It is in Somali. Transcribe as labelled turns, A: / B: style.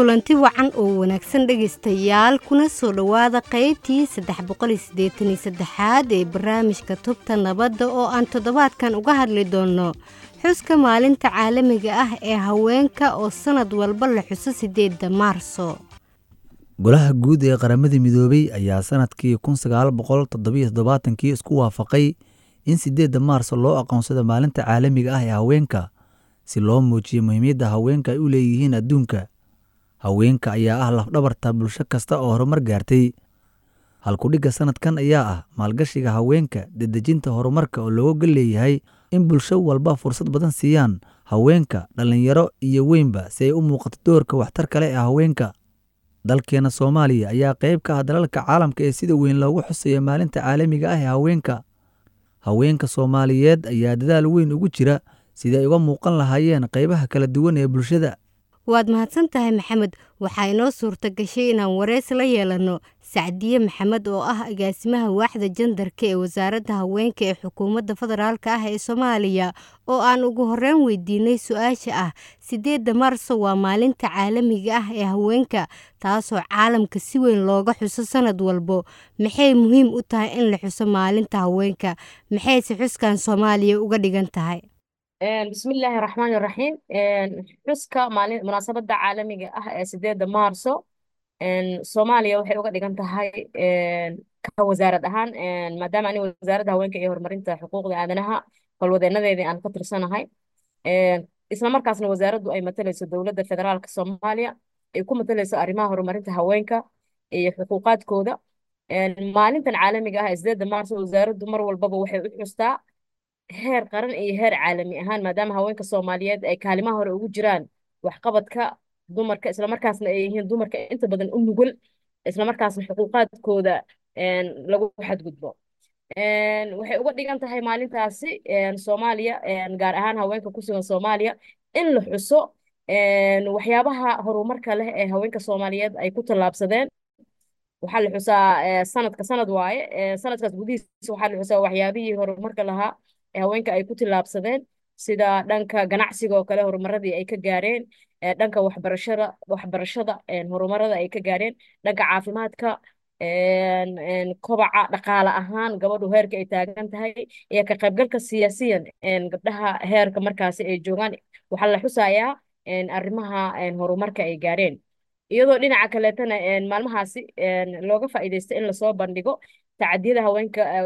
A: kulanti wacan oo wanaagsan dhegaystayaal kuna soo dhowaada qaybtii saddex boqol iyo siddeetan iyo saddexaad ee barnaamijka tubta nabadda oo aan toddobaadkan uga hadli doonno xuska maalinta caalamiga ah ee haweenka oo sannad walba la xuso siddeedda maarso
B: golaha guud ee qaramada midoobey ayaa sanadkii kun sagaal boqol toddobiyo toddobaatankii isku waafaqay in siddeedda maarso loo aqoonsado maalinta caalamiga ah ee haweenka si loo muujiyo muhiimyadda haweenka ay u leeyihiin adduunka haweenka ayaa ah lafdhabarta bulsho kasta oo horumar gaartay halkudhigga sanadkan ayaa ah maalgashiga haweenka dedejinta horumarka oo looga leeyahay in bulsho walba fursad badan siiyaan haweenka dhallinyaro iyo weynba si ay u muuqato doorka waxtar kale ee haweenka dalkeena soomaaliya ayaa qayb ka ah dalalka caalamka ee sida weyn loogu xuseeya maalinta caalamiga ah ee haweenka haweenka soomaaliyeed ayaa dadaal weyn ugu jira sidii ay uga muuqan lahaayeen qaybaha kala duwan ee bulshada
A: waad mahadsan tahay maxamed waxaa inoo suurta gashay inaan wareys la yeelanno sacdiye maxamed oo ah agaasimaha waaxda jandarka ee wasaaradda haweenka ee xukuumadda federaalk ah ee soomaaliya oo aan ugu horreyn weydiinay su-aasha ah siddeedda maarso waa maalinta caalamiga ah ee haweenka taasoo caalamka si weyn looga xuso sanad walbo maxay muhiim u tahay in la xuso maalinta haweenka maxayse xuskan soomaaliya uga dhigan tahay
C: bismillaahi raxmaani raxiim xuska maalin munaasabadda caalamiga ah ee sideedda maarso soomaaliya waxay uga dhigan tahay ka wasaarad ahaan maadaama ani wasaaradda haweenka iyo horumarinta xuquuqda aadanaha howlwadeenadeedii aan ka tirsanahay isla markaasna wasaaraddu ay matalayso dowladda federaalka soomaaliya ay ku matalayso arrimaha horumarinta haweenka iyo xuquuqaadkooda maalintan caalamiga ah ee sideedda maarso wasaaraddu mar walbaba waxay u xustaa heer qaran iyo heer caalami ahaan maadaama haweenka soomaaliyeed ay kaalimaha hore ugu jiraan waxqabadka dumarka islamarkaasna ay yihiin dumarka inta badan u nugul islamarkaasna xuquuqaadkooda lagu xadgudbo waxay uga dhigan tahay maalintaasi soomaaliya gaar ahaan haweenka ku sugan soomaaliya in la xuso waxyaabaha horumarka leh ee haweenka soomaaliyeed ay ku tallaabsadeen waxaa la xusaa sanadka sanad waaye sanadkaas gudihiisa waxaa la xusaa waxyaabihii horumarka lahaa ee haweenka ay ku tillaabsadeen sida dhanka ganacsiga oo kale horumaradii ay ka gaareen dhanka waxbarashada waxbarashada horumarada ay ka gaareen dhanka caafimaadka kobaca dhaqaale ahaan gabadhu heerka ay taagan tahay iyo ka qaybgalka siyaasiyan gabdhaha heerka markaasi ay joogaan waxaa la xusayaa arrimaha horumarka ay gaareen iyadoo dhinaca kaleetana maalmahaasi looga faa'iidaysta in lasoo bandhigo tacadiyada haweenka